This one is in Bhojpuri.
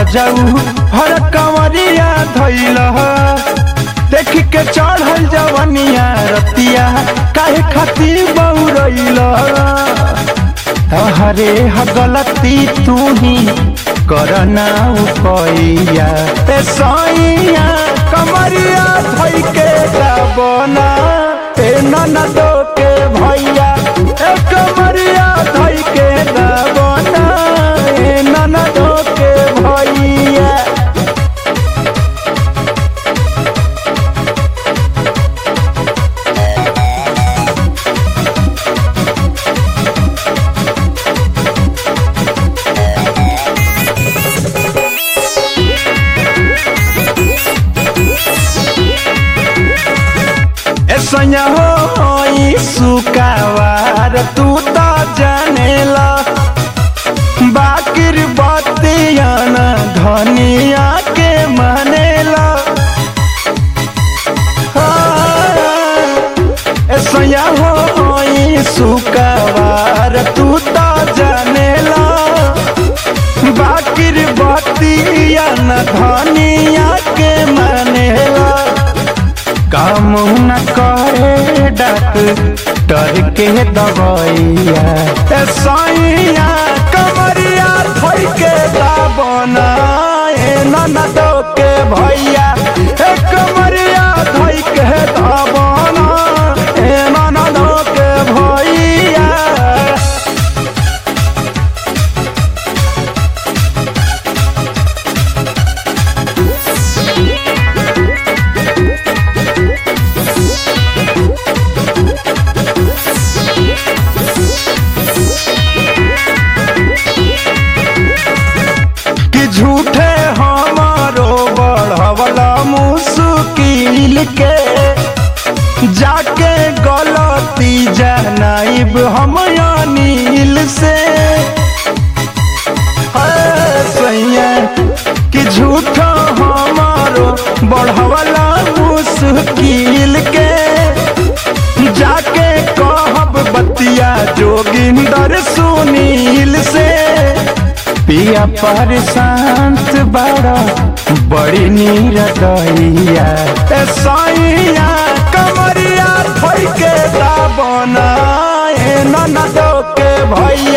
रजऊ हर कंवरिया धैल देख के चढ़ल जवनिया रतिया काहे खातिर बौरैल हरे ह गलती तू ही करना उपैया ए सैया कमरिया धइ के गाबना ए ननदो के भैया ए कमरिया धइ के गाबना ए ननदो के भैया ऐसा हो सुकावार तू तो जानेला बाकिर बतिया न धनिया के मानेला ऐसा हो सुकावार तू तो जानेला बाकिर बतिया न धनिया के मानेला काम न करे डॉक्टर के दवाइया ए सैया कमरिया धइ के दाबना ए ननदो के भैया ए कमरिया धइ के दाबना ए ननदो के भैया कि झूठे हमारो बढ़वला मुश्किल के जाके गलती जनाइब हम अनिल से है सैया कि झूठा हमारो बढ़वला मुश्किल के जाके कहब बतिया जोगिंदर सुनील से पिया पर शांत बड़ा बड़ी नीर दैया ए सैया कमरिया धइ के दाबना ए ननदो के भैया